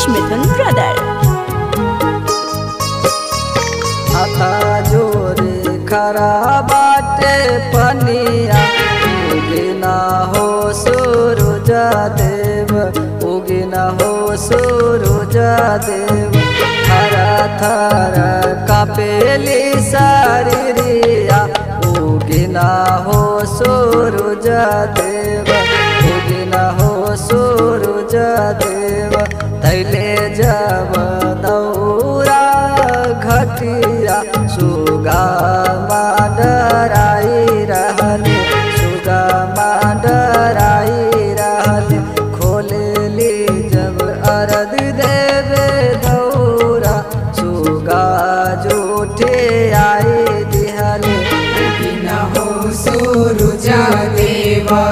Rakesh Mithun Brother. हाथा जोरे खरा बाटे पनिया उगिना हो सूरज देव उगिना हो सूरज देव थरा थरा कापेली शरीरिया उगिना हो सूरज देव उगिना हो सूरज देव तैले जब दौरा घटिया सुगा माडराई रहल सुगा माडराई रहल खोलली जब अरद देवे दौरा सुगा जूठे आई दिहल न हो सूरुजा देवा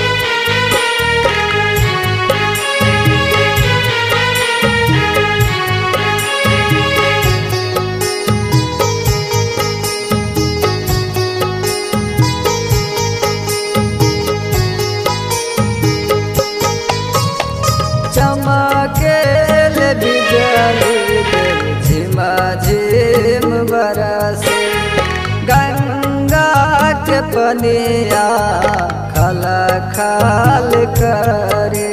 चमकेल बिजली देव झिमा झिम बरसे गंगा के पनिया खल खाल करे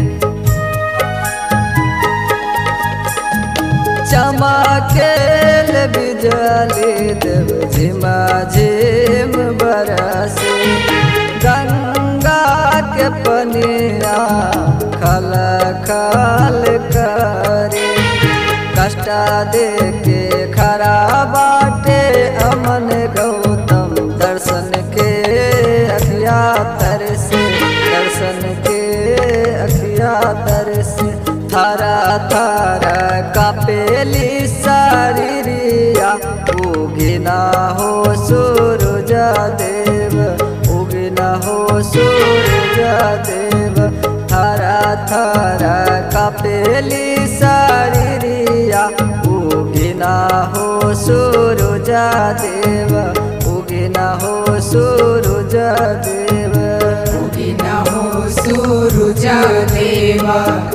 चमकेल बिजली देव झिमा झिम बरसे गंगा के पनिया खल खल करे कष्टा दे के खरा बाटे अमन गौतम दर्शन के अखिया तरसे दर्शन के अखिया तरसे थारा थारा कापेली शरीरिया उगिना हो सूरज देव उगिना हो सूरज देव थारा थारा कापेली शरीरिया उगिना हो सूरज देव उगिना हो सूरज देव न हो सूरुजा देवा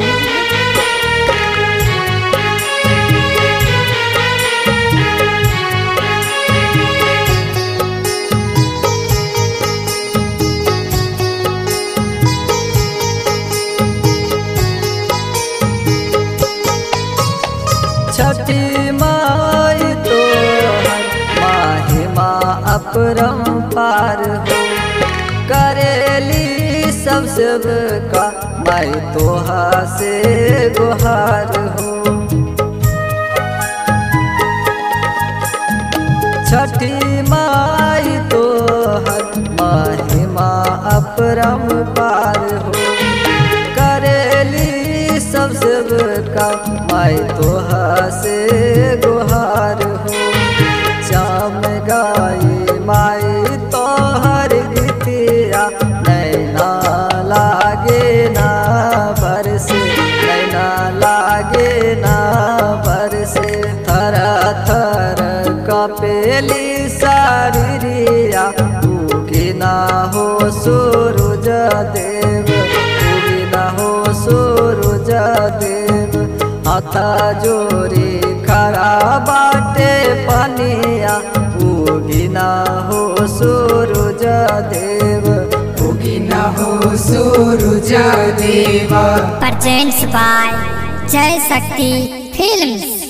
छठी माई तो माहिमा अपरम पार हो करेली सब सब का माई तोहा से गुहार हो छठी माई तो महिमा अपरम पार हो करेली सब सब का माई तोहा से गुहार हो श्याम गाई माई तोहर गीतिया नैना लागे ना बरसे नैना लागे ना बरसे थर थर कपेली शरीरिया उगिना हो सूरज देव उगिना हो सूरज देव हाथा जोरी खरा बाटे पनिया उगिना हो सूरज देव न हो सूरुजा देवा presents by Jai Shakti Films.